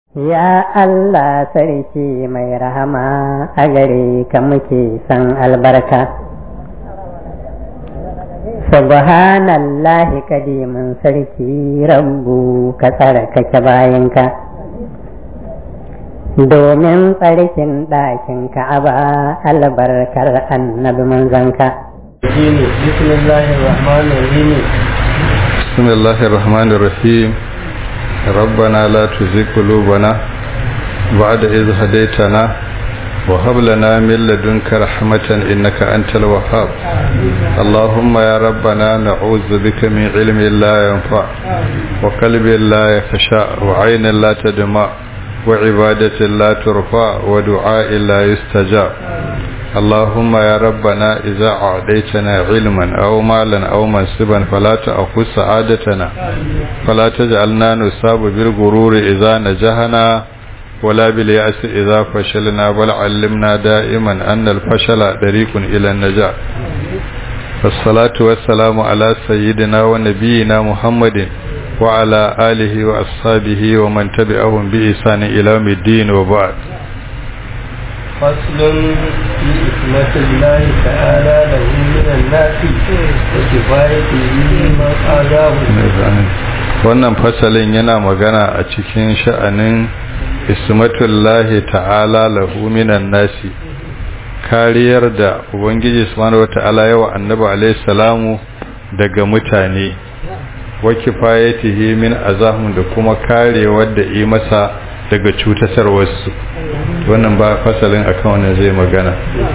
Ya Allah sarki mai rahama a gare ka muke san albarka. Subhanallahi kadimin sarki rabbu ka tsarkake bayanka. Domin tsarkin ɗakin ka'aba albarkar annabi manzanka. بسم الله الرحمن الرحيم ربنا لا تزغ قلوبنا بعد إذ هديتنا وهب لنا من لدنك رحمة إنك أنت الوهاب اللهم يا ربنا نعوذ بك من علم لا ينفع وقلب لا يخشع وعين لا تدمع وعبادة لا ترفع ودعاء لا يستجاب اللهم يا ربنا إذا أعطيتنا علما أو مالا أو منصبا فلا تأخذ سعادتنا فلا تجعلنا نصاب بالغرور إذا نجحنا ولا باليأس إذا فشلنا بل علمنا دائما أن الفشل طريق إلى النجاة والصلاة والسلام على سيدنا ونبينا محمد وعلى آله وأصحابه ومن تبعهم بإحسان إلى يوم الدين وبعد فصل في إثمة الله تعالى له من الناس وكفايته من آذاه wannan fasalin yana magana a cikin sha'anin ismatullahi ta'ala lahu minan nasi kariyar da ubangiji subhanahu wata'ala yawa annabi alayhi salamu daga mutane wa kifayatihi min azahum da kuma karewar da yi masa daga cutatarwarsu wannan ba fasalin akan wannan zai magana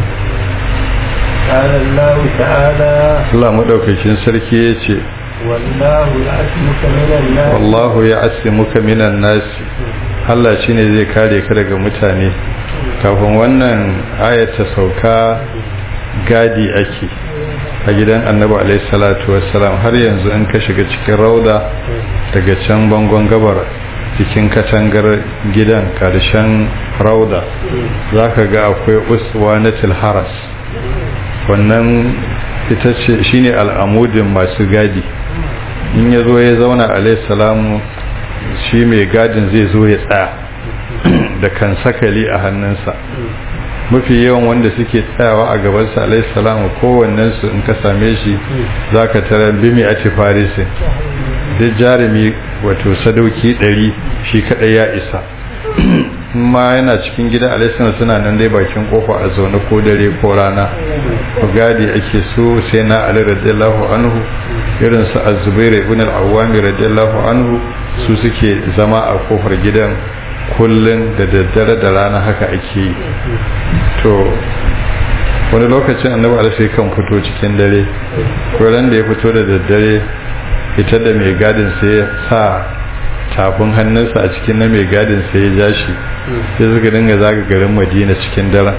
قال الله تعالى Allah madaukakin sarki yace والله يعصمك من الناس wallahu ya'simuka minan nas Allah shine zai kare ka daga mutane kafin wannan ayat ta sauka gadi ake a gidan Annabi alaihi salatu wassalam har yanzu in ka shiga cikin rauda daga can bangon gabar cikin katangar gidan karshen rauda za ka ga akwai uswa na haras wannan ita ce shine al'amudin masu gadi in ya zo ya zauna alaihissalamu shi mai gadin zai zo ya tsaya da kan sakali a hannunsa mafi yawan wanda suke tsayawa a gabansa alaihissalamu kowannensu in ka same shi za ka tara bimi a farisin duk jarumi wato sadauki ɗari shi kaɗai ya isa ma yana cikin gida alaisan suna nan dai bakin kofa a zaune ko dare ko rana ku gadi ake so sai na ali radiyallahu anhu irin su az-zubair ibn al-awwami radiyallahu anhu su suke zama a kofar gidan kullun da daddare da rana haka ake yi to wani lokacin annabi alaihi kan fito cikin dare ko ran da ya fito da daddare ita da mai gadin sai ya sa tafin hannunsa a cikin na mai gadin sai ya ja shi sai suka dinga zaga garin madina cikin daren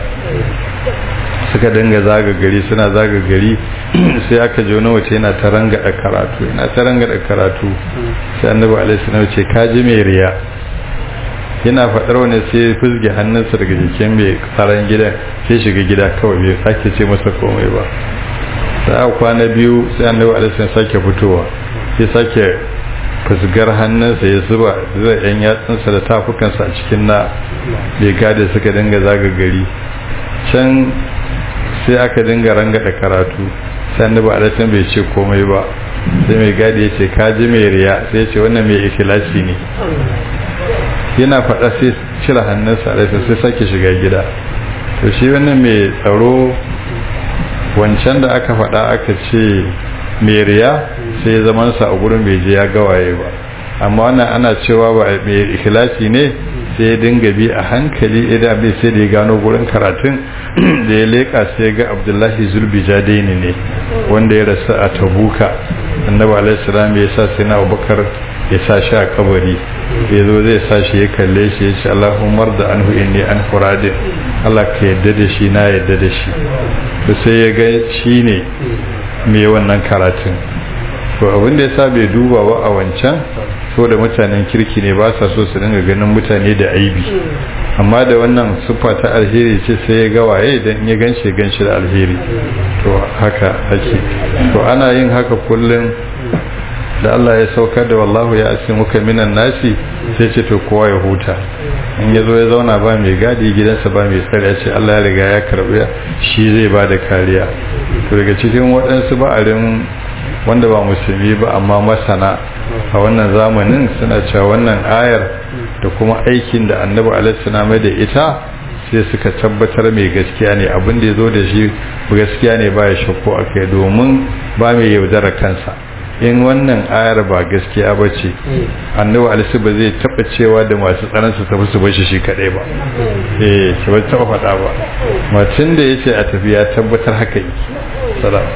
suka dinga zaga gari suna zaga gari sai aka ji wani wace yana ta rangada karatu yana ta rangada karatu sai annabi alaihi salam ce ka ji mai riya yana faɗar wani sai ya fizge hannunsa daga jikin mai tsaron gidan sai shiga gida kawai bai sake ce masa komai ba sai a kwana biyu sai annabi alaihi salam sake fitowa sai sake fusgar hannunsa ya zuba zai yan yatsunsa da tafukansa a cikin na bai gada suka dinga zaga gari can sai aka dinga rangada karatu sai annabi alaihi bai ce komai ba sai mai gadi ya ce kaji mai riya sai ya ce wannan mai ikhlasi ne yana faɗa sai cire hannunsa alaihi sai sake shiga gida to shi wannan mai tsaro wancan da aka faɗa aka ce mai riya sai zamansa a gurin bai je ya gawaye ba amma wannan ana cewa ba mai ikhlasi ne sai ya dinga bi a hankali idan bai sai da ya gano gurin karatun da ya leka sai ga abdullahi zulbi jadaini ne wanda ya rasu a tabuka annabi alaihi salam ya sa sai na abubakar ya sa shi a kabari ya zo zai sa shi ya kalle shi ya ce Allahumma da anhu inni an furadin Allah ka yadda da shi na yadda da shi to sai ya ga shi ne mai wannan karatun to abin da yasa bai duba ba a wancan so da mutanen kirki ne ba sa so su dinga ganin mutane da aibi amma da wannan siffa ta alheri ce sai ya ga waye dan ya ganshi ganshi da alheri to haka ake to ana yin haka kullum da Allah ya saukar da wallahu ya asimuka minan nasi sai ce to kowa ya huta in ya zo ya zauna ba mai gadi gidansa ba mai tsare ya ce Allah ya riga ya karbi shi zai ba da kariya to daga cikin waɗansu ba'arin wanda ba musulmi ba amma masana a wannan zamanin suna cewa wannan ayar da kuma aikin da annabi alaihi mai da ita sai suka tabbatar mai gaskiya ne abin da ya zo da shi gaskiya ne ba ya shakko a kai domin ba mai yaudara kansa in wannan ayar ba gaskiya ba ce annabi alaihi ba zai taba cewa da masu tsaron su tafi su bashi shi kadai ba eh shi ba taba faɗa ba mutum da yace a tafi ya tabbatar haka yi salam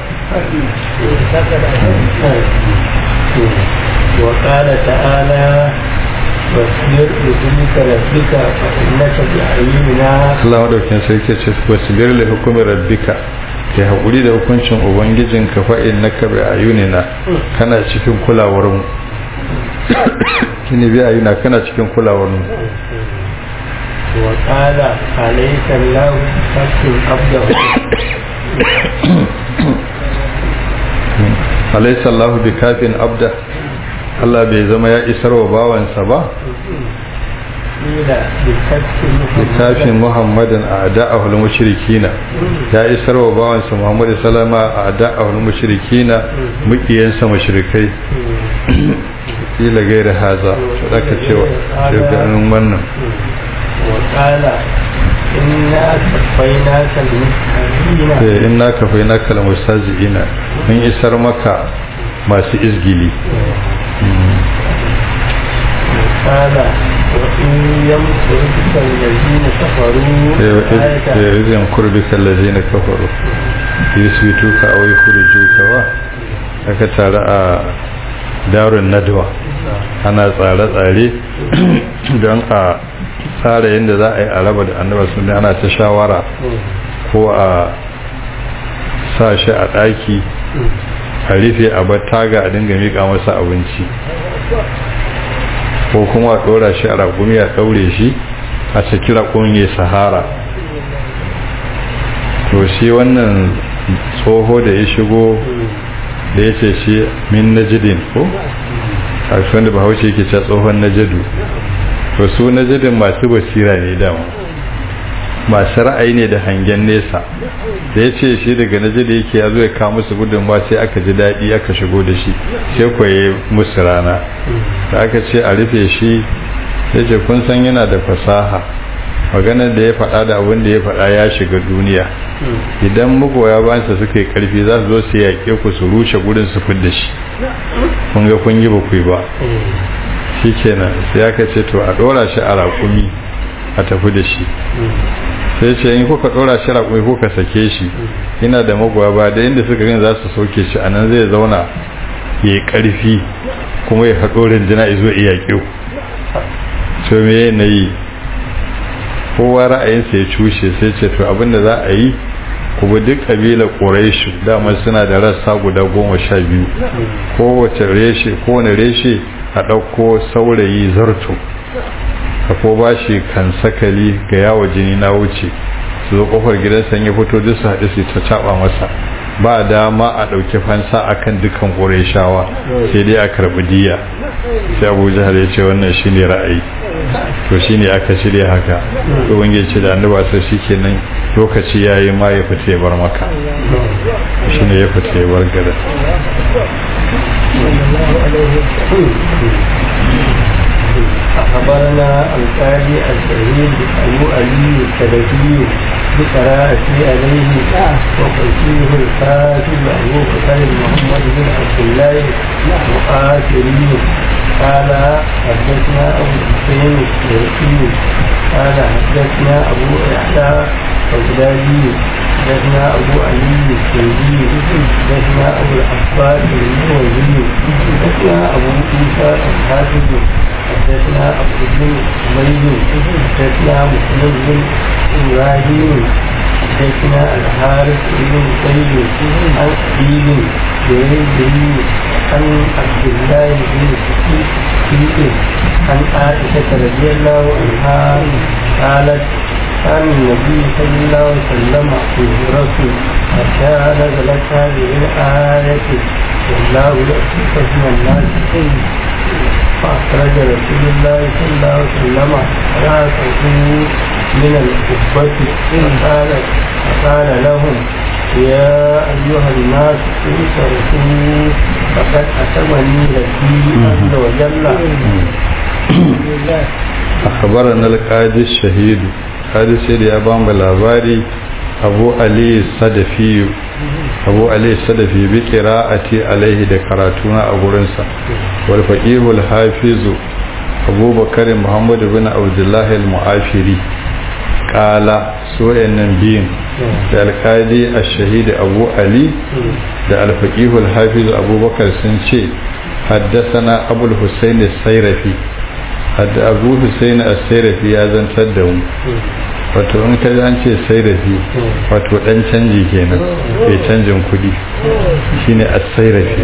وقال تعالى واصبر لذلك ربك فإنك بأعيننا Allah madaukin sarki ce wasbir li hukmi rabbika kai hakuri da hukuncin ubangijinka fa innaka bi ayunina kana cikin kulawar mu kini bi ayuna kana cikin kulawar mu وقال عليك الله حق عبده alaysa Allah bi kafin abda Allah bai zama ya isar wa bawansa ba قيل بكف littafin muhammadin a da'ahul mushrikina ya isar wa bawansa muhammadu salama a da'ahul mushrikina mukiyansa mushrikai kila gaira haza su ɗaka cewa ganin wannan وقال إنا كفيناك المستهزئين sai in na kafai na kalmar sazi'ina mun isar maka masu izgili قال وإن يمكرك الذين كفروا آية izin kurbi kallazi na kafaru yusufu ka awai kurju ka wa aka tare a darun nadwa ana tsare-tsare don a tsara yadda za a yi a raba da annaba sun ana ta shawara ko a sa shi a ɗaki a rufe a taga a dinga miƙa masa abinci ko kuma a ɗora shi a raƙumi a ɗaure shi a saki raƙumin ya sahara to shi wannan tsoho da ya shigo da ya ce shi min najidin ko a wanda bahaushe yake ce tsohon najadu to su najidin masu basira ne dama masu ra'ayi ne da hangen nesa da ya ce shi daga najida yake ya zo ya kawo musu gudunmawa sai aka ji daɗi aka shigo da shi sai kwaye musu rana da aka ce a rufe shi ya ce kun san yana da fasaha maganar da ya faɗa da abin da ya faɗa ya shiga duniya idan magoya bayansa suka yi ƙarfi za su zo su yaƙe ku su rushe gudun su fidda shi kun ga kun yi ba ku yi ba shi kenan sai aka ce to a ɗora shi a raƙumi a tafi da shi sai ce in kuka ɗora shi raƙumi kuka sake shi ina da magoya ba da inda suka gani za su sauke shi anan zai zauna ya yi ƙarfi kuma ya haɗo rinjina ya zo iya ƙiu to me na yi kowa ra'ayinsa ya cushe sai ce to abinda za a yi kuma duk ƙabilar ƙuraishu dama suna da rassa guda goma sha biyu kowace reshe kowane reshe a ɗauko saurayi zarto a ko ba shi kan sakali ga yawo jini na wuce su zo kofar gidansa ya fito duk su haɗu su ta caɓa masa ba dama a ɗauki fansa a kan dukkan ƙureshawa sai dai a karɓi diya sai abu jihar ya ce wannan shi ne ra'ayi to shi ne aka shirya haka tsohon ya ce da annaba sai shi kenan lokaci ya yi ma ya fita ya bar maka shi ne ya fita ya bar gada أخبرنا القاضي الشهيد أبو علي السلفي بقراءة عليه وقسيه الكاتب أبو بكر محمد بن عبد الله مقاتلي قال حدثنا أبو الحسين الشرقي قال حدثنا أبو يحيى البغدادي حدثنا أبو علي السندي حدثنا أبو العباس المروزي حدثنا أبو عيسى الحافظ حدثنا أبو بن حميد حدثنا مسلم بن إبراهيم حدثنا الحارث بن زيد عن حبيب بن عن عبد الله بن شقيق عن عائشة رضي الله عنها قالت كان النبي صلى الله عليه وسلم هجرة حتى نزلت هذه الآية والله يأتيك من الناس فأخرج رسول الله صلى الله عليه وسلم رأسه من القبة فقال فقال لهم يا أيها الناس انصرفوا فقد أتمني ربي عز وجل أخبرنا القاضي الشهيد قاضي الشهيد يا بام labari abu ali sadafi abu ali sadafi bi qira'ati alaihi da karatuna a gurinsa wal faqihul hafizu abubakar muhammad bin abdullah al mu'afiri qala su nan biyun da alqadi ash-shahid abu ali da al faqihul hafiz abubakar sun ce حدثنا أبو الحسين السيرفي hadda abu hussein as-sairafi ya zantar da mu wato in ka an ce sairafi wato dan canji kenan bai canjin kudi shine as-sairafi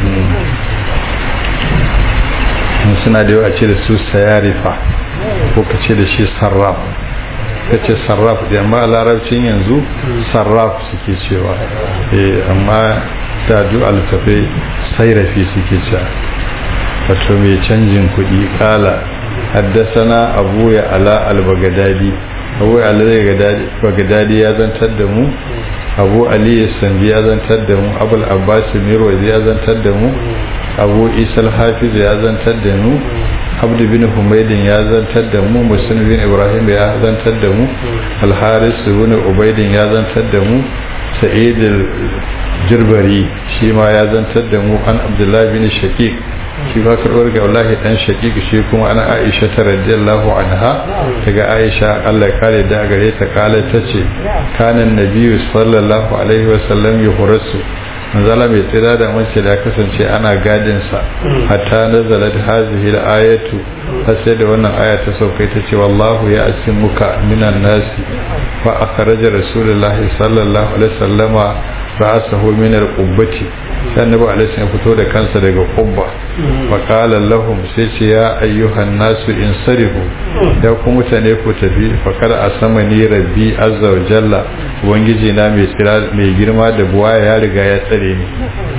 suna da yawa ce da su sayarifa ko ka ce da shi sarraf ka ce sarraf da amma a larabcin yanzu sarraf suke cewa amma da du altafai sairafi suke cewa wato mai canjin kuɗi kala haddasana abu ya ala al-bagadadi abu ya ala bagadadi ya zantar da mu abu ali sandi ya zantar da mu abul abbas mirwazi ya zantar da mu abu isal hafiz ya zantar da mu abdu bin humaydin ya zantar da mu muslim bin ibrahim ya zantar da mu al-haris bin ubaydin ya zantar da mu sa'id al-jirbari shi ma ya zantar da mu an abdullahi bin shaqiq shi ba karɓar ga wallahi dan shaqiq shi kuma ana aisha ta radiyallahu anha daga aisha Allah ya kare da gare ta kala tace kanan nabiyyu sallallahu alaihi wa sallam yuhrasu manzala mai tsira da mace da kasance ana gadin sa hatta nazalat hazihi al-ayatu har sai da wannan aya ta saukai ta ce wallahu ya asimuka minan nasi fa akhraja rasulullahi sallallahu alaihi wasallama ra'asahu min al-qubbati sai annabi alaihi ya fito da kansa daga qubba fa qala lahum sai ce ya ayyuhan nasu insarifu ya ku mutane ku tafi fa kada asamani rabbi azza wa jalla ubangiji na mai tsira mai girma da buwa ya riga ya tsare ni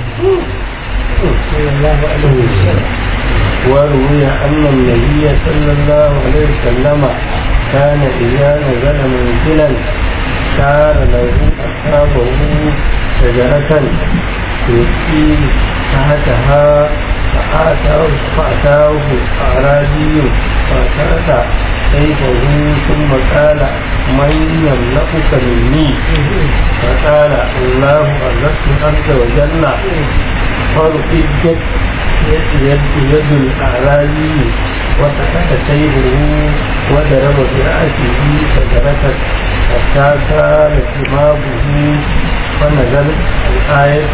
وروي أن النبي صلى الله عليه وسلم كان إذا نزل منزلا كان له أصحابه شجرة يسقي تحتها فأتاه فأتاه أعرابي فأتاه سيفه ثم قال من يملكك مني فقال الله عز وجل فرقدت يد يد الأعرابي وسكت سيفه وضرب برأسه فجرت حتى كان ثمابه فنزلت الآية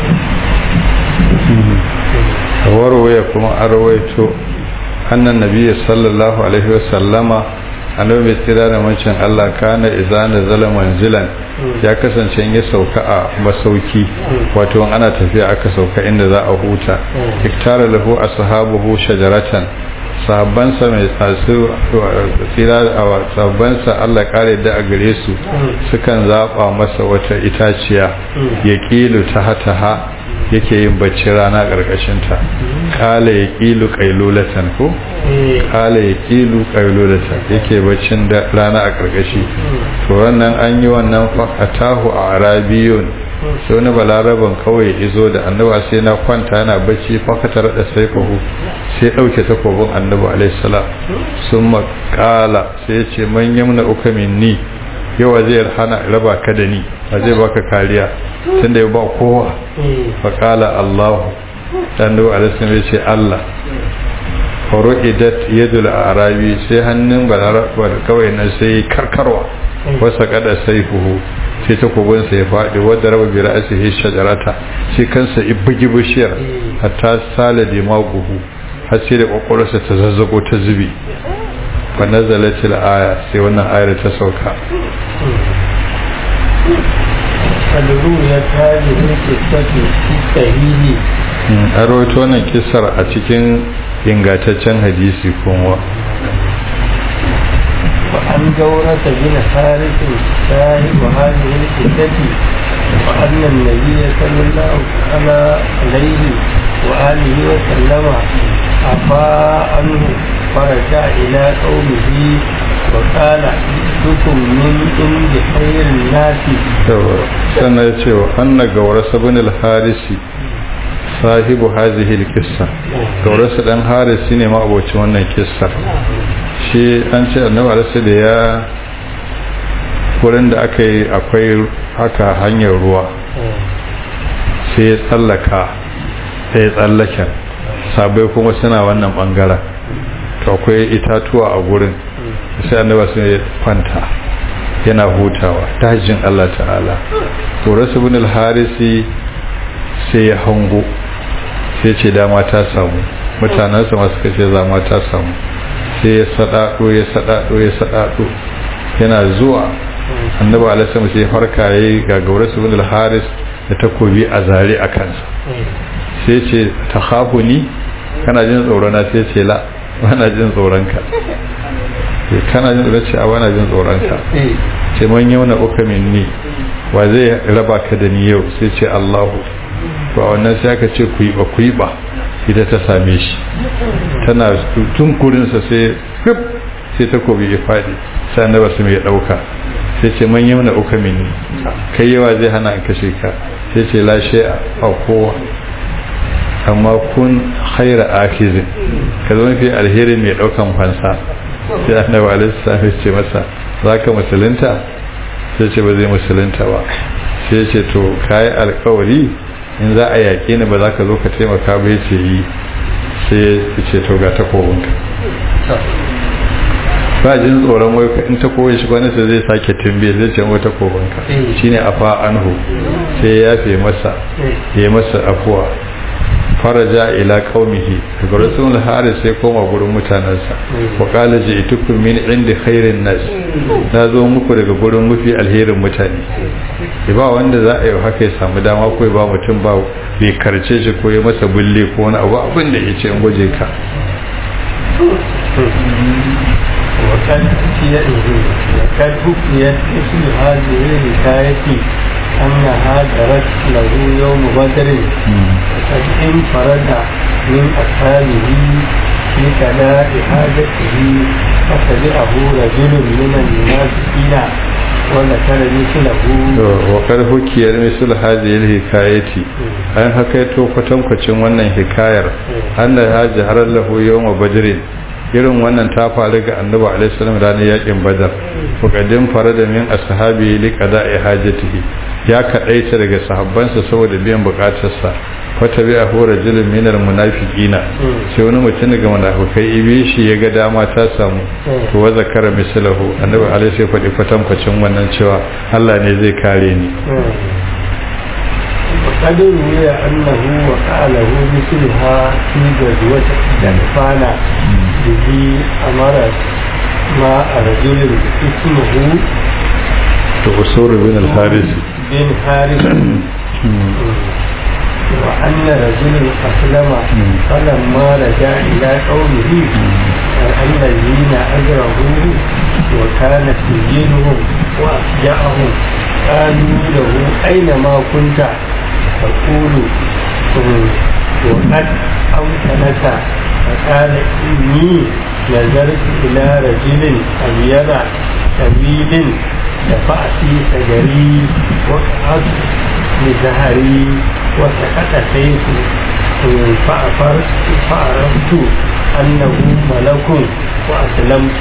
warwaye kuma an rawaito annan nabi sallallahu alaihi wasallama annabi mai tsira da mancin Allah kana idza nazala manzilan ya kasance ya sauka a masauki wato ana tafiya aka sauka inda za a huta iktara lahu ashabuhu shajaratan sahabbansa mai tsasu tsira a sahabbansa Allah kare da a gare su sukan zaba masa wata itaciya ya kilu ta hataha yake yin bacci rana ƙarƙashinta kala ya ƙilu ƙailulatan ko kala ya ƙilu ƙailulatan yake baccin da rana a ƙarƙashi to wannan an yi wannan fakatahu a arabiyun sai wani balaraban kawai izo da annaba sai na kwanta yana bacci fakatar da saifahu sai ɗauke takobin annabi alaihissalam sun makala sai ya ce man yamna uka minni yawa zai hana raba ka da ni ba zai baka kariya tun da ya ba kowa faƙala allahu dan da alisun ya ce allah horo idat yadul arabi sai hannun balarabar kawai na sai karkarwa wasa kada sai fuhu sai takobinsa ya faɗi wadda raba bi ra'asihi shajarata sai kansa ibigi bishiyar hatta sala da maguhu har sai da kwakwalwarsa ta zazzago ta zubi fa nazalatil aya sai wannan ayar ta sauka الرؤيا هذه القصة في الصحيح a rawaito wannan kisar a cikin ingantaccen hadisi kuma وعن جورة بن حارث صاحب هذه القصة وأن النبي صلى الله عليه وآله وسلم أفاء عنه فرجع إلى قومه وقال جئتكم من عند خير الناس sannan ya ce wa anna gaurasa bin al-harisi sahibu hazihi al-qissa gaurasa dan harisi ne ma abocin wannan kissa shi an ce annabi alaihi da ya wurin da aka yi akwai haka hanyar ruwa sai ya tsallaka sai ya tsallaka sabai kuma suna wannan bangaren to akwai itatuwa a gurin sai annabi sai ya kwanta yana hutawa dajin Allah ta'ala to rasu bin al-harisi sai ya hango sai ce dama ta samu mutanensa masu kace zama ta samu sai ya sadado ya sadado ya sadado yana zuwa annabi alaihi sai farka yayi ga gaurasu bin al-haris da takobi a zare a kansa sai ce ta ni kana jin tsoron na sai ce la bana jin tsoron ka kana jin tsoron ce a bana jin tsoron ka ce man yauna uka minni wa zai raba ka da ni yau sai ce Allahu to a wannan sai aka ce ku yi ba ku yi ba ita ta same shi tana tun kurinsa sai fip sai takobi ya faɗi sai annaba su mai ɗauka sai ce man yauna uka minni kai yawa zai hana in kashe ka sai ce lashe a kowa amma kun haira akizin ka zama fi alheri mai ɗaukan fansa sai annabi alaihi salam ce masa za ka musulunta sai ce ba zai musulunta ba sai ce to kayi alkawari in za a yaƙe ni ba za ka zo ka taimaka ba ce yi sai ya ce to ga takobinka ba jin tsoron wai in ta koyi shi wani sai zai sake tumbe zai ce wata takobinka shine afa anhu sai ya yafe masa ya masa afuwa faraja ila qaumihi daga rasul haris sai koma gurin mutanansa wa qala ji'tukum min indi khairin nas na zo muku daga gurin mafi alherin mutane ba wanda za a yi haka ya samu dama ko ba mutum ba bai karce shi ko ya masa bulle ko wani abu abin da ya ce in gwaje ka وقد حكيت وقد حكيت مثل هذه الحكاية أنها جرت له يوم بدر وقد انفرد من أصحابه في قضاء حاجته فتبعه رجل من المنافقين وذكر مثله وقد حكيت مثل هذه الحكاية an hakaito kwatankwacin wannan hikayar an da ya jihar lahu yawma badrin irin wannan ta faru ga annabi alaihi salam ranar yakin badar fuqadin farada min ashabi li qada'i hajatihi ya kadaita daga sahabbansa saboda biyan bukatarsa wata bi ahu rajulun min almunafiqina sai wani mutum daga munafikai ibi shi ya ga dama ta samu to wa zakara mislahu annabi alaihi sai faɗi kwatankwacin wannan cewa Allah ne zai kare ni وقد روي أنه وقع له مثلها في غزوة جنفانا به أمر مع رجل اسمه تغسور بن الحارث بن حارث وأن رجل أسلم فلما رجع إلى قومه أن الذين أجرهوه وكان سجينهم وأفجأهم قالوا له أين ما كنت تقول وقد أمكنك فقال إني نظرت إلى رجل أبيض طويل دفع في سجري وقعت بزهري وسقط سيفي فعرفت أنه ملك وأسلمت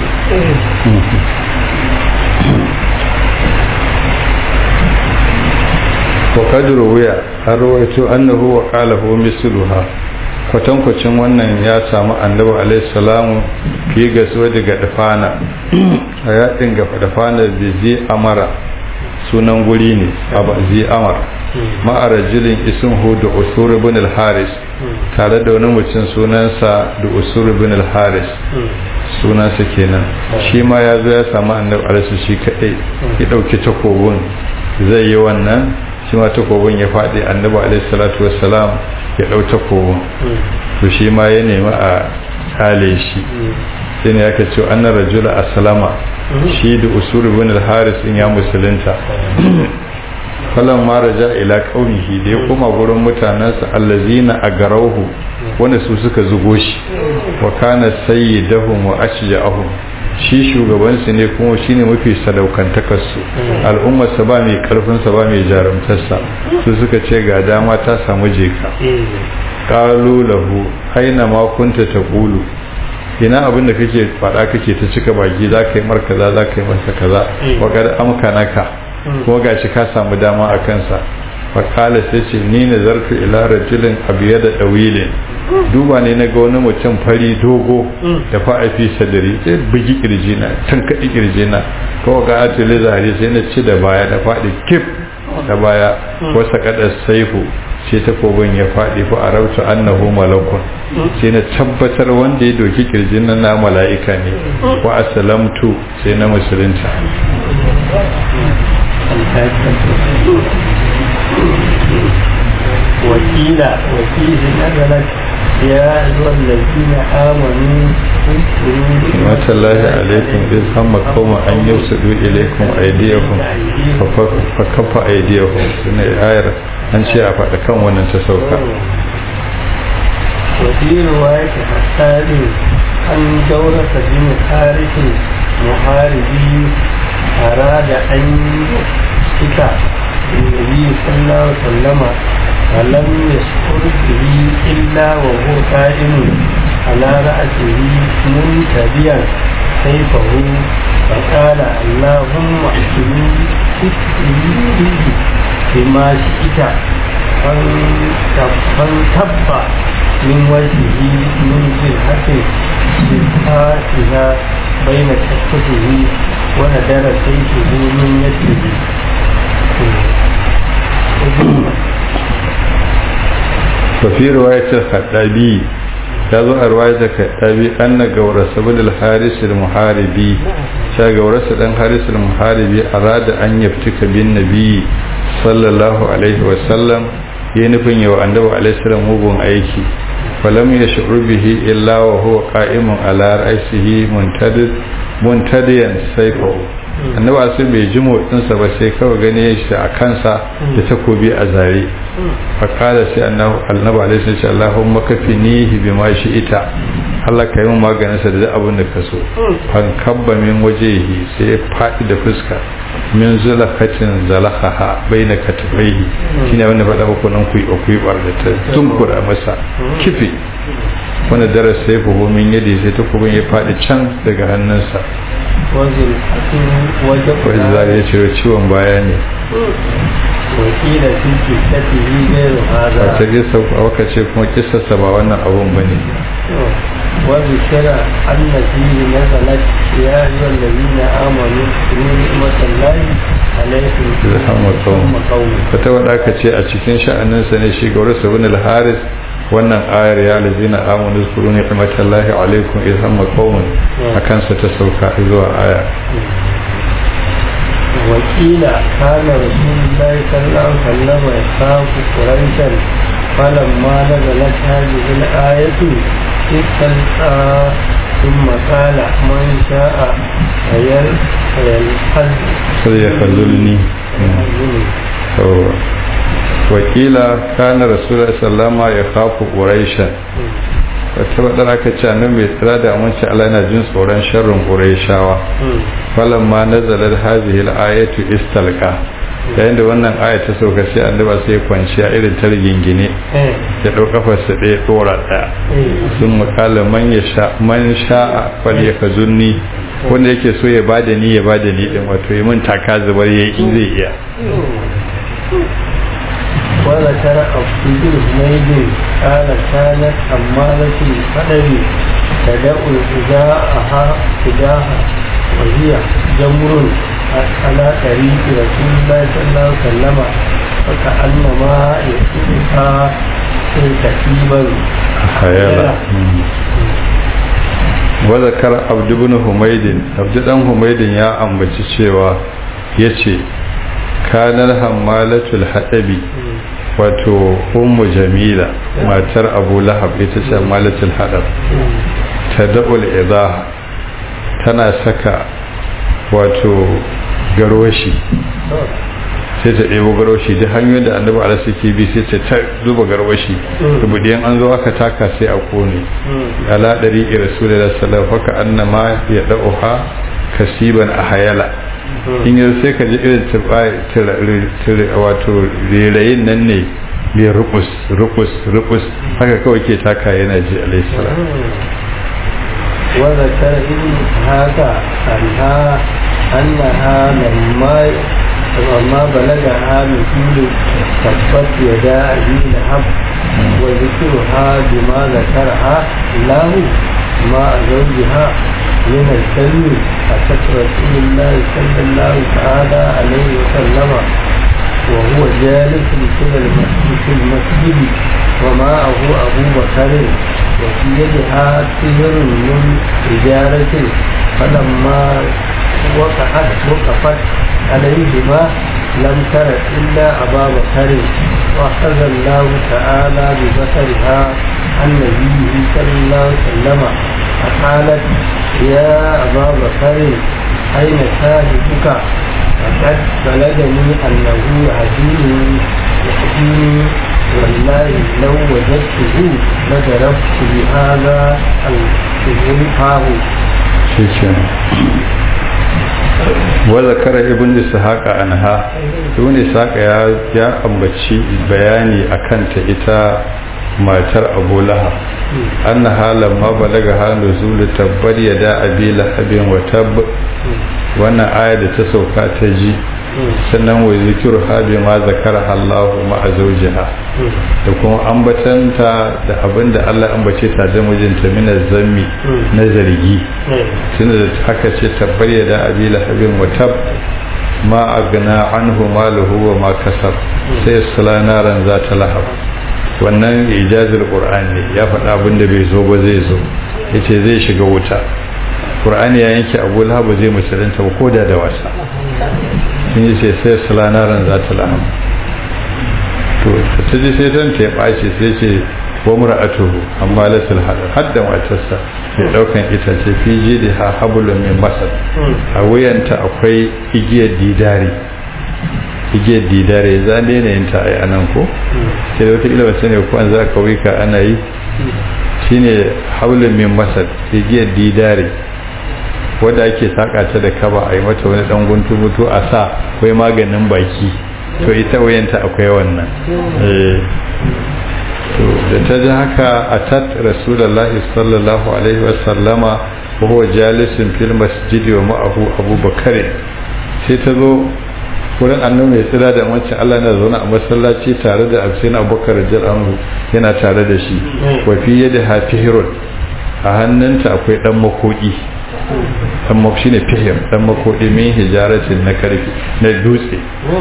وقد روي أرويت أنه وقاله مثلها kwatankwacin wannan ya samu annabi alaihi salamu fi gasuwa daga dafana a yaɗin ga dafana da zai amara sunan guri ne a ba zai amar ma'arajilin isin da usur bin al-haris tare da wani mutum sunansa da usur bin al-haris sunansa kenan shi ma ya zo ya samu annabi alaihi shi kaɗai ya ɗauki takobin zai yi wannan shi ma takobin ya faɗi annabi alaihi salatu wassalam ya ɗau takobin to shi ma ya nemi a kale shi sai ne aka ce annar rajula aslama shi da usur ibn al-haris in ya musulunta falan ma raja ila qaumihi da ya koma gurin mutanansa allazina agarauhu wanda su suka zugo shi wa kana sayyidahum wa ashja'ahum shi shugabansu ne kuma shine mafi sadaukantakarsu al'ummarsa ba mai karfinsa ba mai jarumtarsa su suka ce ga dama ta samu jeka qalu lahu aina ma kunta taqulu ina abin da kake faɗa kake ta cika baki za ka yi mar kaza za ka yi masa kaza wa kad amkanaka kuma gashi ka samu dama a kansa fa kala sai ce ni nazartu ila rajulin abiyada dawilin duba ne na ga wani mutum fari dogo da fa fi sadari sai bugi kirji na tan kadi kirji na kawai ga atili zahari sai na ci da baya da faɗi kif da baya wasa kada saifu sai takobin ya faɗi fa arautu annahu malakun sai na tabbatar wanda ya doki kirjin nan na mala'ika ne wa aslamtu sai na musulunta وكيل وفيه نزلت يا أيها الذين آمنوا ما الله عليكم إذ هم قوم أن يفسدوا إليكم أيديهم فكف أيديهم سنة آية أن شيء أفعل كم وننتسوك وفي رواية حسان أن جورة بن حارث محاربي أراد أن يشتكى النبي صلى الله عليه وسلم فلم يشعر به إلا وهو قائم على رأسه منتبيا سيفه فقال اللهم احكمي بما شئت فانتب من وجهه من جهة جهاتها بين كفته وندر سيفه من يده ففي رواية الخطابي يظهر رواية الخطابي أن قورس بن الحارس المحاربي شا قورس بن الحارس المحاربي أراد أن يفتك بالنبي صلى الله عليه وسلم ينفن يو أنه عليه السلام مبون أيكي فلم يشعر به إلا وهو قائم على رأسه منتدد منتديا سيفه annaba sai bai ji motsinsa ba sai kawai gane shi a kansa da takobi a zare fakala sai annaba alaihi sai ce Allahumma kafinihi bima shi ita Allah ka yi maganin sa da abin da ka so fan kabba min wajehi sai ya faɗi da fuska min zulakatin zalakaha baina katifaihi shine wanda faɗa muku nan kuyi kuyi da ta tunkura masa kifi wanda darasa sai fuhu min yadi sai takobin ya faɗi can daga hannunsa wani zari ya ce ciwon baya ne wakila fi kisatihi gairu hada wata kisa a waka ce kuma kisarsa ba wannan abun ba ne wani kira an na fiye na zalat ya yi wallazi na amonu ne ni'imatan layi alaikum ilhamar kawun wata wadda aka ce a cikin sha'aninsa ne shi ga wasu bin al-haris wannan ayar ya lazina amanu zkuru ni'matallahi alaikum idh hamma qaumun akan sa ta sauka zuwa aya wakila kana rasulullahi sallallahu alaihi wasallam yasafu quraishan falamma nazalat hadhihi al-ayatu istalqa ثم قال من شاء فيلحظ فليخذلني wakila kana rasulullah sallama ya kafu quraisha wata wadda aka ce annabi mai tsira da amince Allah yana jin tsoron sharrin quraishawa falamma nazalat hadhihi al-ayatu istalqa yayin da wannan aya ta sauka sai annabi sai ya kwanciya irin ta rigingine ya dau kafarsa ɗaya dora ɗaya sun makala man ya sha man sha'a fal yakzunni wanda yake so ya bada ni ya bada ni din wato yi mun taka zubar yayi in zai iya وذكر عبد حميد قال كانت حمالة القدر تدعو إذاءها إذاها وهي جمر على طريق رسول الله صلى الله عليه وسلم فكأنما يسوقها كتيبا خيالا وذكر عبد بن حميد عبد بن حميد يا أمبتي cewa yace kanar hammalatul haɗabi wato ummu jamila matar abu lahab ita ce hammalatul haɗab ta da'ul idaha tana saka wato garoshi sai ta ɗebo garwashi duk hanyoyin da annabi ala suke bi sai ta ta zuba garwashi rubuɗiyan an zo aka taka sai a kone ala ɗari ira rasulullah sallallahu alaihi wasallam annama ya da'uha kasiban a hayala in yanzu sai ka ji irin wato rerayin nan ne mai rukus rukus rukus haka kawai ke taka yana ji alaihi salam وذكر ابن هذا عنها أنها لما وما بلغها مثل تبت يدا أبي لهب وذكرها بما ذكرها الله مع زوجها من الكلم أتت رسول الله صلى الله تعالى عليه وسلم وهو جالس في المسجد في المسجد ومعه أبو بكر وفي يدها سهر من حجارة فلما وقعت وقفت عليهما لم تر إلا أبا بكر وأخذ الله تعالى ببصرها عن نبيه صلى الله عليه وسلم فقالت يا أبا بكر أين شاهدك فقد بلغني أنه يهديني يهديني والله لو وجدته لضربت بهذا الشهر وذكر ابن اسحاق عنها ابن اسحاق ya ya ambaci bayani akan ta ita matar Abu Lahab annaha lamma balaga halu zulu tabbar yada abi lahabin wa tab wannan aya da ta sauka ta ji sannan wa zikiru habi ma zakara Allah ma azwajiha da kuma ambatanta da abinda Allah ambace ta da mijinta min zammi na zargi tunda da haka ce tabbar yada abi lahabin wa tab ma agna anhu maluhu wa ma kasab sai sala naran za ta lahab wannan ijazul qur'an ne ya faɗa abinda bai zo ba zai zo yace zai shiga wuta qur'ani ya yanke abu lahab zai musulunta ba koda da wasa sun yi ce sai sulanaran za ta laham to ta ji sai don ta ya ɓace sai ce wa mura'atuhu amma lasul hadar hadda matarsa mai ɗaukan itace fi jidi ha habulun min masar a wuyanta akwai igiyar didari igiyar didari za ne na yin ta a nan ko sai da wata ilimin sani ko an za ka wika ana yi shine habulun min masar igiyar didari wadda ake saka ta da kaba a yi mata wani dan guntu mutu a sa akwai maganin baki to ita wayanta akwai wannan to da ta ji haka a tat rasulullahi sallallahu alaihi wasallama wa huwa jalisun fil masjidi wa ma'ahu abubakar sai ta zo wurin annabi mai tsira da wancan Allah na zaune a masallaci tare da absin abubakar radiyallahu yana tare da shi wa fi yadi hafihirun a hannunta akwai dan makodi dan shi ne fihim dan makodi min hijaratin na karfi na dutse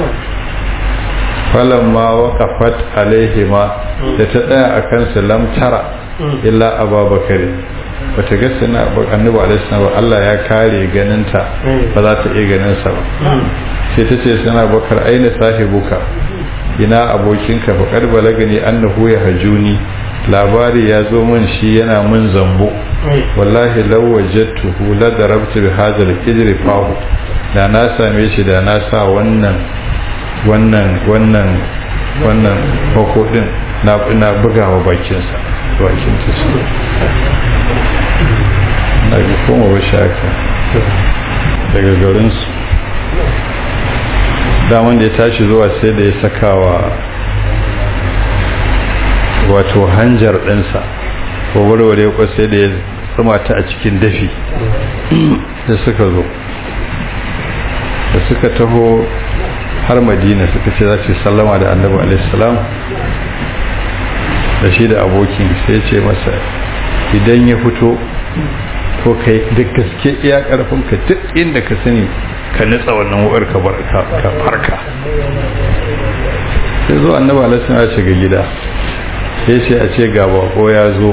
falamma waqafat alaihima da ta tsaya akan su lam tara illa ababakar bata ga sana annabi alaihi salam Allah ya kare ganinta ba za ta iya ganin sa ba sai ta ce sana bakar aina sahibuka ina abokinka fa kad balagani annahu ya hajuni labari ya zo min shi yana mun zambo wallahi law wajadtuhu la darabtu bi hadha al-qidri fahu da na same shi da na sa wannan wannan wannan wannan bako din na ina bugawa bakin sa bakin ta shi na ga kuma ba shaka daga garin su daman da ya tashi zuwa sai da ya sakawa wato hanjar ɗinsa ko warware ko sai da ya tsuma ta a cikin dafi da suka zo da suka taho har madina suka ce za su sallama da annabi alaihissalam da shi da abokin sai ce masa idan ya fito ko kai duk gaske iya karfinka duk inda ka sani ka nitsa wannan wukar ka farka sai zo annabi alaihissalam ya shiga gida sai ce a ce ga bako ya zo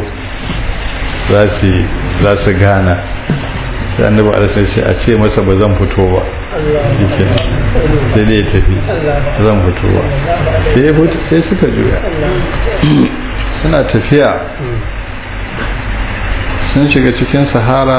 za su gana sai annabi alasai sai a ce masa ba zan fito ba yake sai dai ya tafi zan fito ba sai ya fito sai suka juya suna tafiya sun shiga cikin sahara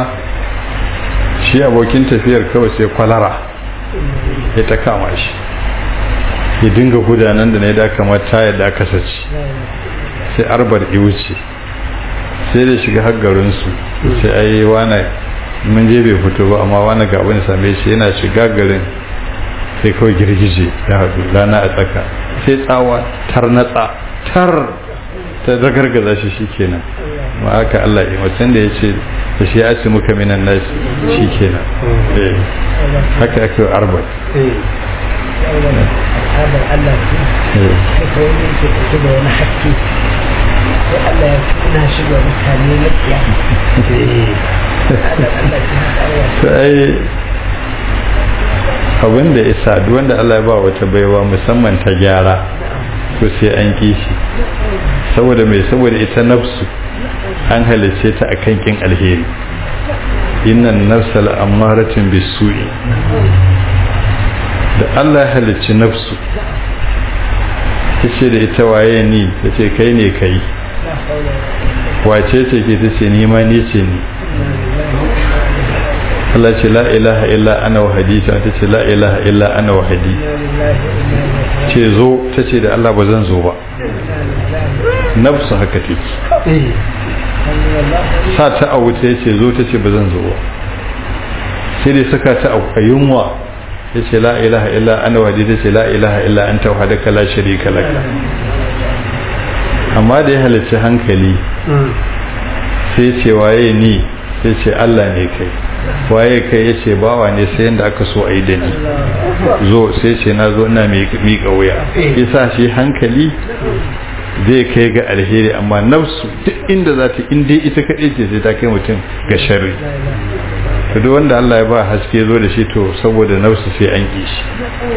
shi abokin tafiyar kawai sai kwalara ya ta kama shi ya dinga gudanar da na da kamar tayar da aka saci sai arbar wuce sai da shiga har garinsu sai ai wana mun je bai fito ba amma wani ga wani same shi yana shiga garin sai kawai girgije ya haɗu rana a tsaka sai tsawa tar natsa tar ta zagargaza shi shikenan ma haka Allah ya mutum da ya ce da shi ya ce muka minan nasi shikenan eh haka ake arba al'adar Allah ce sai kawai ne ke ɗauke da wani haske sai Allah ya kuna shiga mutane na tsiya al'adar Allah ce haka Allah sai abin da isa duk wanda Allah ya ba wata baiwa musamman ta gyara to sai an kishi saboda mai saboda ita nafsu an halice ta akan kin alheri innan nafsa la'amaratin bisu'i da Allah ya halicci nafsu ta ce da ita waye ni ta ce kai ne kai wace ce ke ta ce nima ni ce ni Allah ce la ilaha illa ana wahadi ta ta ce la ilaha illa ana wahadi ce zo ta ce da Allah ba zan zo ba nafsu haka take sa ta a wuta ya ce zo ta ce ba zan zo ba sai dai saka ta a yunwa ya ce la ilaha illa ana wahadi ta ce la ilaha illa an ta wahadaka la sharika laka amma da ya halarci hankali sai ce waye ni sai ce Allah ne kai waye kai ya ce bawa ne sai yadda aka so a yi da ni zo sai ce na zo ina miƙa wuya isa shi hankali zai kai ga alheri amma nafsu duk inda za ta inda ita kaɗai ce sai ta kai mutum ga sharri to duk wanda Allah ya ba haske zo da shi to saboda nafsu sai an ƙi shi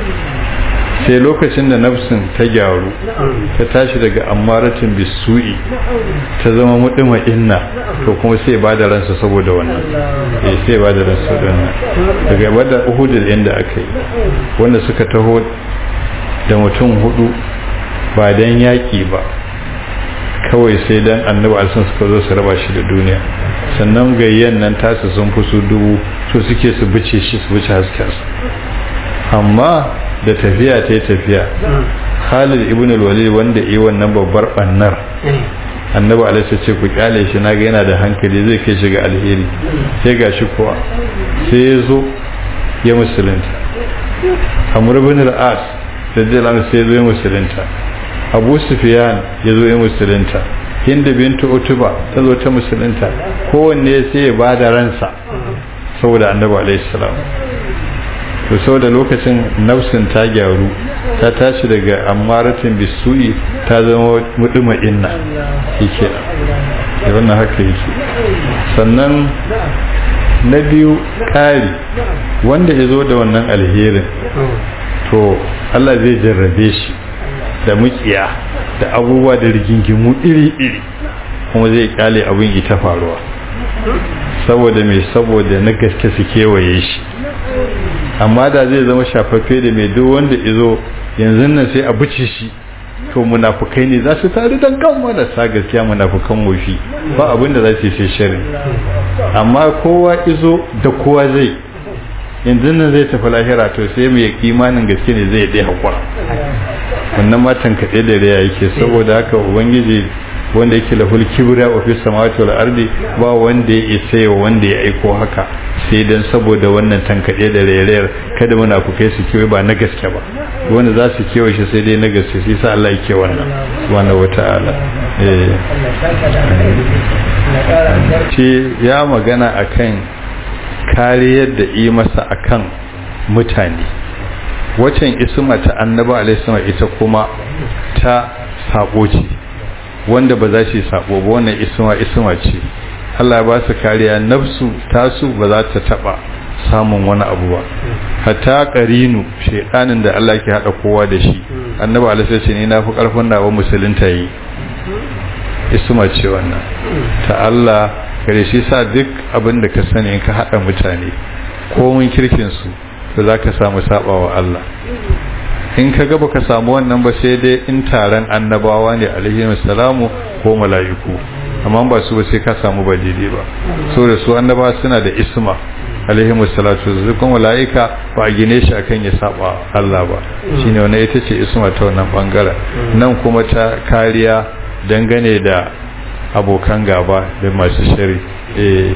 sai lokacin da nafsin ta gyaru ta tashi daga ammaratin bisu'i ta zama mudima inna to kuma sai ba da ransa saboda wannan eh sai ba da ransa saboda wannan daga bada uhudul inda aka yi wanda suka taho da mutum hudu ba dan yaki ba kawai sai dan annabi alsun suka zo su raba shi da duniya sannan gayyan nan tasu sun fi su dubu so suke su bice shi su bice haskensa amma da tafiya ta yi tafiya khalid ibn al-walid wanda yi wannan babbar bannar annabi alaihi ce ku kyale shi naga yana da hankali zai kai shi ga alheri sai gashi kuwa sai ya zo ya musulunta amr ibn al-as radiyallahu sai zo ya musulunta abu sufyan ya zo ya musulunta hinda bintu utuba ta zo ta musulunta kowanne sai ya bada ransa saboda annabi alaihi salam to saboda lokacin nafsin ta gyaru ta tashi daga ammaratin bisu'i ta zama muduma inna yake da wannan haka yake sannan na biyu ƙari wanda ya zo da wannan alherin to Allah zai jarrabe shi da mukiya da abubuwa da rigingimu iri-iri kuma zai kyale abin ita faruwa saboda mai saboda na gaske su kewaye shi amma da zai zama shafaffe da mai duk wanda izo yanzu nan sai a buce shi to munafukai ne za su taru don kan marasa gaskiya munafukan wofi ba abin da za su yi sai shari amma kowa izo da kowa zai yanzu nan zai tafi lahira to sai mai imanin gaske ne zai dai haƙura wannan matan kaɗe da raya yake saboda haka ubangiji wanda yake lahul kibra wa fi samawati wal ardi ba wanda ya isa ya wanda ya aiko haka sai dan saboda wannan tankade da rairayar kada muna ku kai su kewaye ba na gaske ba wanda za su kewaye shi sai dai na gaske sai sa Allah yake wannan subhanahu wata'ala eh ce ya magana akan kariyar da yi masa akan mutane wacan isma ta annaba alaihi ita kuma ta sabo ce wanda ba za shi sabo ba wannan isma isma ce Allah ba su kariya nafsu tasu ba za ta taba samun wani abu ba hatta qarinu shedanin da Allah ke hada kowa da shi annabi alaihi ce ne nafi karfin nawa musulunta yi isma ce wannan ta Allah kare shi sa duk abin da ka sani in ka hada mutane komun kirkin su da zaka samu sabawa Allah in ka gaba ka samu wannan ba sai dai in taron annabawa ne alaihi salamu ko mala'iku amma ba su ba sai ka samu ba daidai ba so da su annabawa suna da isma alaihi salatu zai kuma mala'ika ba a gine shi akan ya saba Allah ba shine wannan ita ce isma ta wannan bangaren nan kuma ta kariya dangane da abokan gaba da masu shari eh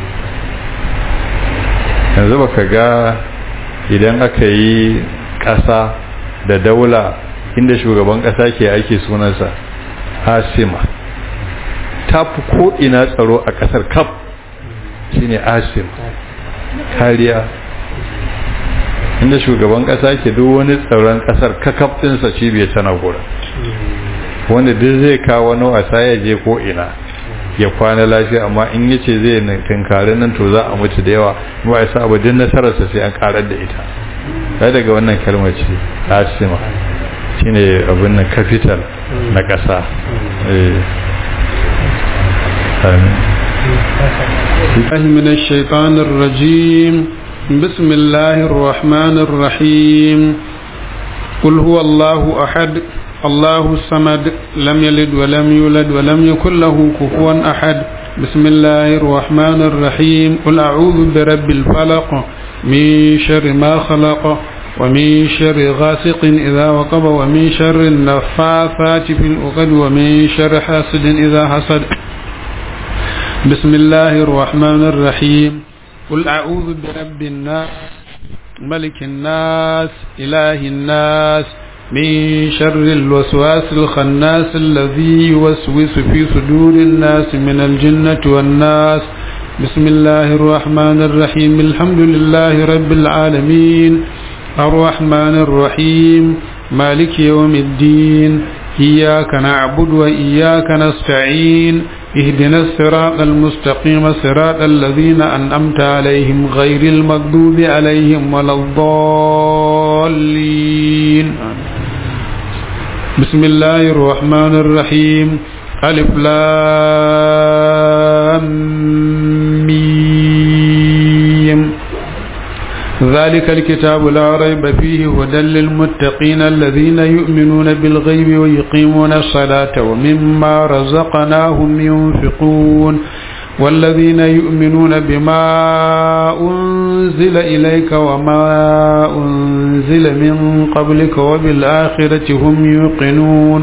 yanzu baka ga idan aka yi ƙasa da daula inda shugaban ƙasa ke ake sunansa asima ta fi ko'ina tsaro a ƙasar kaf shine asim kariya inda shugaban ƙasa ke duk wani tsaron ƙasar kakaf ɗinsa cibiyar tana gura wanda duk zai kawo wani wasa ya je ko'ina ya kwana lafiya amma in yace zai tunkari nan to za a mutu da yawa ba ya sa abu din nasararsa sai an karar da ita sai daga wannan kalmar ce asima shine abin nan capital na ƙasa من الشيطان الرجيم بسم الله الرحمن الرحيم قل هو الله أحد الله الصمد لم يلد ولم يولد ولم يكن له كفوا أحد بسم الله الرحمن الرحيم قل أعوذ برب الفلق من شر ما خلق ومن شر غاسق إذا وقب ومن شر النفاثات في العقد ومن شر حاسد إذا حسد بسم الله الرحمن الرحيم قل أعوذ برب الناس ملك الناس إله الناس من شر الوسواس الخناس الذي يوسوس في صدور الناس من الجنة والناس بسم الله الرحمن الرحيم الحمد لله رب العالمين الرحمن الرحيم مالك يوم الدين إياك نعبد وإياك نستعين اهدنا الصراط المستقيم صراط الذين أنعمت عليهم غير المغضوب عليهم ولا الضالين بسم الله الرحمن الرحيم ألف لام ميم ذلك الكتاب لا ريب فيه هدى للمتقين الذين يؤمنون بالغيب ويقيمون الصلاة ومما رزقناهم ينفقون والذين يؤمنون بما أنزل إليك وما أنزل من قبلك وبالآخرة هم يوقنون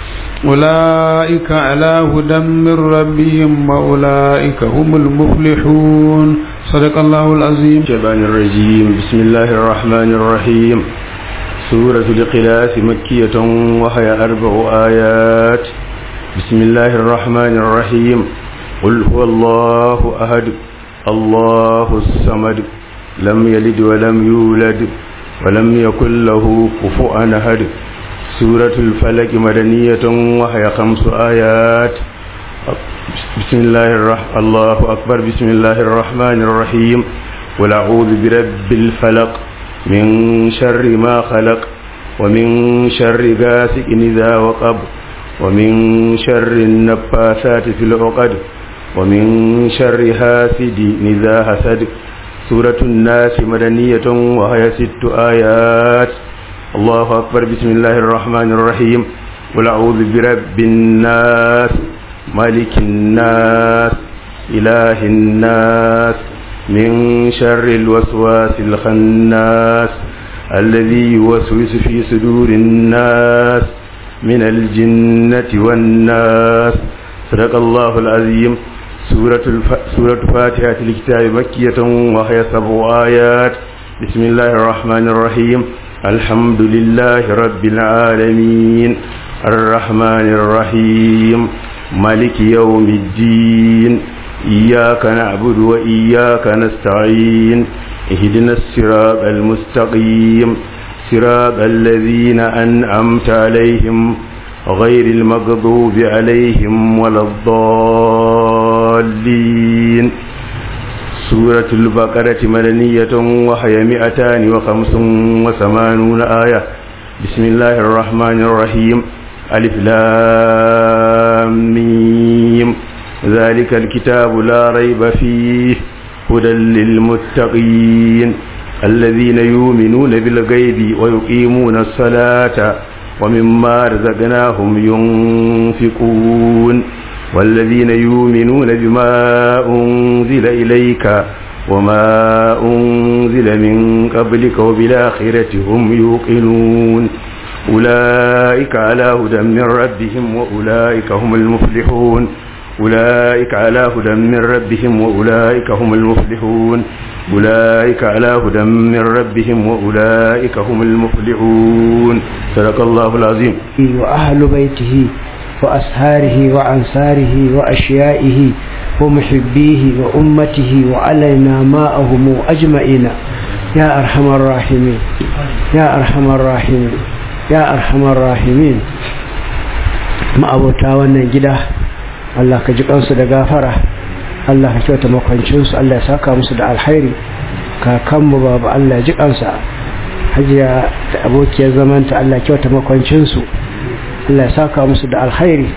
أولئك على هدى من ربهم وأولئك هم المفلحون صدق الله العظيم الشيطان الرجيم بسم الله الرحمن الرحيم سورة القلاس مكية وهي أربع آيات بسم الله الرحمن الرحيم قل هو الله أحد الله الصمد لم يلد ولم يولد ولم يكن له كفوا أحد سورة الفلك مدنية وهي خمس آيات بسم الله الرحمن الله أكبر بسم الله الرحمن الرحيم قل أعوذ برب الفلق من شر ما خلق ومن شر غاسق إذا وقب ومن شر النفاثات في العقد ومن شر حاسد إذا حسد سورة الناس مدنية وهي ست آيات الله أكبر بسم الله الرحمن الرحيم قل أعوذ برب الناس ملك الناس إله الناس من شر الوسواس الخناس الذي يوسوس في صدور الناس من الجنة والناس صدق الله العظيم سورة, الف... سورة فاتحة الكتاب مكية وهي سبع آيات بسم الله الرحمن الرحيم الحمد لله رب العالمين الرحمن الرحيم مالك يوم الدين إياك نعبد وإياك نستعين اهدنا الصراط المستقيم صراط الذين أنعمت عليهم غير المغضوب عليهم ولا الضالين سورة البقرة مدنية وهي مئتان وخمس وثمانون آية بسم الله الرحمن الرحيم ألف لام ميم ذلك الكتاب لا ريب فيه هدى للمتقين الذين يؤمنون بالغيب ويقيمون الصلاة ومما رزقناهم ينفقون والذين يؤمنون بما أنزل إليك وما أنزل من قبلك وبالآخرة هم يوقنون أولئك على هدى من ربهم وأولئك هم المفلحون أولئك على هدى من ربهم وأولئك هم المفلحون أولئك على هدى من ربهم وأولئك هم المفلحون صدق الله العظيم وأهل بيته وأسهاره وأنصاره وأشيائه ومحبيه وأمته وعلينا ماءهم أجمعين يا أرحم الراحمين يا أرحم الراحمين يا أرحم الراحمين ما أبوتا wannan gida Allah ka ji kansu da gafara Allah ka kyauta makwancinsu Allah ya saka musu da alkhairi kakanmu babu Allah ya ji kansa hajiya da abokiyar zamanta Allah kyauta makwancinsu Allah ya saka musu da alkhairi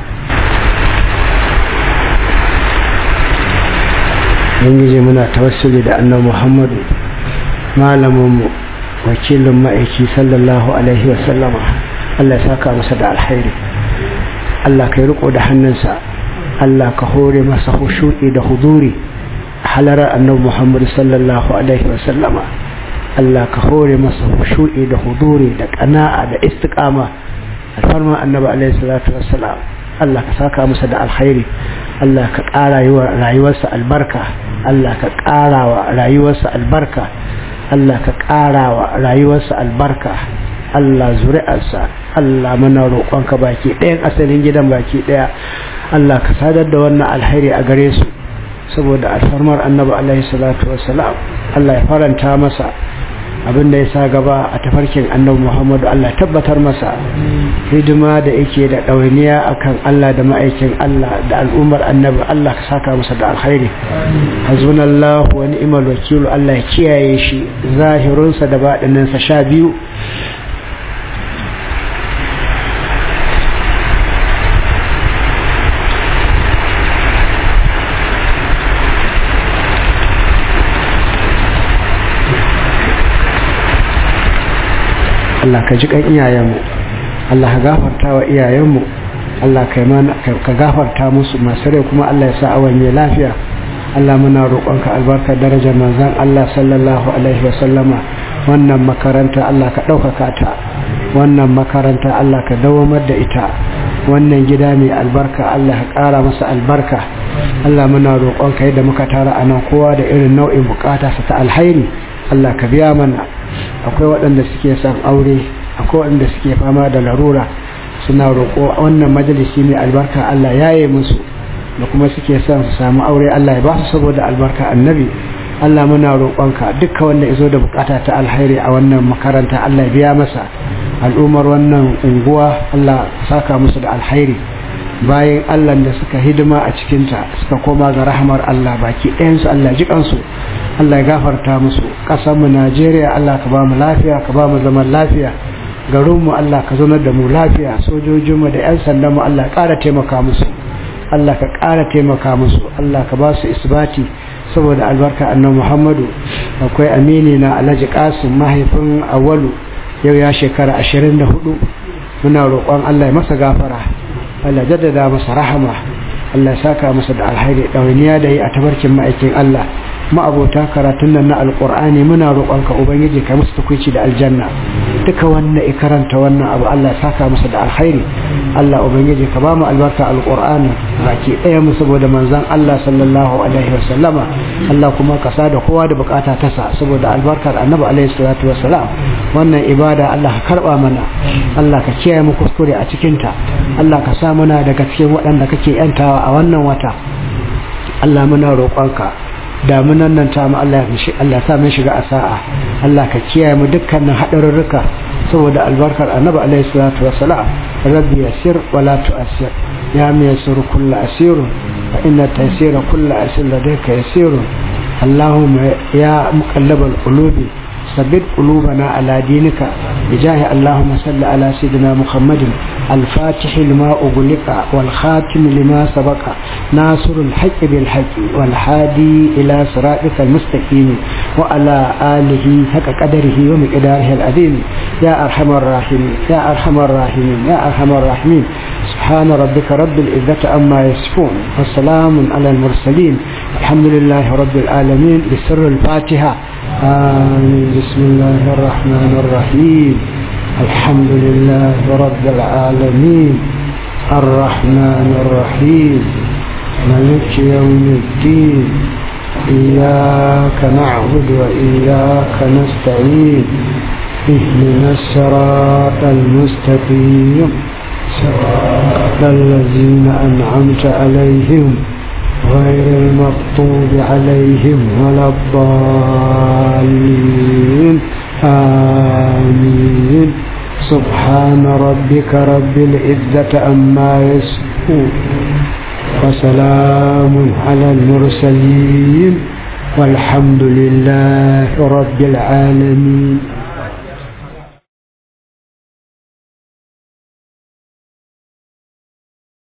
Ubangiji muna tawassuli da annabi Muhammadu malaminmu wakilin ma'aiki sallallahu alaihi wa sallama Allah ya saka masa da alkhairi Allah ka yi riko da hannunsa Allah ka hore masa hushu'i da huduri halarar annabi Muhammadu sallallahu alaihi wa sallama Allah ka hore masa hushu'i da huduri da qana'a da istiqama alfarma annabi alaihi salatu wassalam Allah ka saka masa da alkhairi Allah ka ƙara rayuwarsa albarka Allah ka ƙara wa rayuwarsa albarka Allah ka ƙara wa rayuwarsa albarka Allah zuri'arsa Allah mana roƙonka baki ɗayan asalin gidan baki ɗaya Allah ka sadar da wannan alkhairi a gare su saboda alfarmar annabi alaihi salatu wassalam Allah ya faranta masa abin da ya sa gaba a tafarkin annabi Muhammadu Allah tabbatar masa hidima da yake da ɗawainiya akan Allah da ma'aikin Allah da al'ummar annabi Allah ka saka masa da alkhairi hazbunallahu wa ni'mal wakil Allah ya kiyaye shi zahirunsa da baɗininsa sha biyu Allah ka ji kan iyayenmu Allah ka gafarta wa iyayenmu Allah ka gafarta musu masu rai kuma Allah ya sa awon ya lafiya Allah muna roƙonka albarkar darajar manzan Allah sallallahu alaihi wa sallama wannan makaranta Allah ka ɗaukaka ta wannan makaranta Allah ka dawamar da ita wannan gida mai albarka Allah ka ƙara masa albarka Allah muna roƙonka yadda muka tara a nan kowa da irin nau'in bukata sa ta alhairi Allah ka biya mana akwai waɗanda suke son aure akwai waɗanda suke fama da larura suna roƙo wannan majalisi mai albarka Allah ya yi musu da kuma suke son su samu aure Allah ya ba su saboda albarka annabi Allah muna roƙonka dukkan wanda ya zo da bukata ta alhairi a wannan makaranta Allah ya biya masa al'ummar wannan unguwa Allah saka musu da alhairi bayan Allah da suka hidima a cikinta suka koma ga rahamar Allah baki ɗayansu Allah ji kansu Allah ya gafarta musu ƙasarmu Najeriya Allah ka ba mu lafiya ka ba mu zaman lafiya garinmu Allah ka zaunar da mu lafiya sojojinmu da 'yan sandanmu Allah ya ƙara taimaka musu Allah ka ƙara taimaka musu Allah ka ba su isbati saboda albarka annabi Muhammadu akwai amini na Alhaji Qasim mahaifin Awalu yau ya shekara 24 muna roƙon Allah ya masa gafara Allah jaddada masa rahama Allah ya saka masa da alhairi ɗawainiya da yi a tabarkin ma'aikin Allah ma'abota karatun nan na alƙur'ani muna roƙonka ubangiji ka musu tukwici da aljanna duka wannan ya karanta wannan abu Allah ya saka masa da alhairi Allah ubangiji ka ba mu albarka alƙur'ani baki ɗaya mu saboda manzon Allah sallallahu alaihi wa sallama Allah kuma ka sa da kowa da bukata ta sa saboda albarkar annabi alaihi salatu wa salam wannan ibada Allah ka karba mana Allah ka kiyaye mu kuskure a cikin ta Allah ka sa muna daga cikin waɗanda kake yantawa a wannan wata Allah muna roƙonka damunan nan ta mu Allah Allah sa mun shiga a sa'a Allah ka kiyaye mu dukkanin hadarurruka saboda albarkar annabi alaihi salatu wassalam rabbi yassir wa la tu'assir ya mi yassir kullu asir fa inna taysira kullu asir ladayka yasir اللهم يا مقلب القلوب ثبت قلوبنا على دينك بجاه اللهم صل على سيدنا محمد الفاتح لما أغلق والخاتم لما سبق ناصر الحق بالحق والهادي إلى صراطك المستقيم وعلى آله حق قدره ومقداره العظيم يا أرحم الراحمين يا أرحم الراحمين يا أرحم الراحمين سبحان سبحان ربك رب العزة عما يصفون وسلام على المرسلين الحمد لله رب العالمين بسر الفاتحة آمين بسم الله الرحمن الرحيم الحمد لله رب العالمين الرحمن الرحيم ملك يوم الدين إياك نعبد وإياك نستعين اهدنا الصراط المستقيم صراط الذين أنعمت عليهم غير المغضوب عليهم ولا الضالين آمين سبحان ربك رب العزة عما يصفون وسلام على المرسلين والحمد لله رب العالمين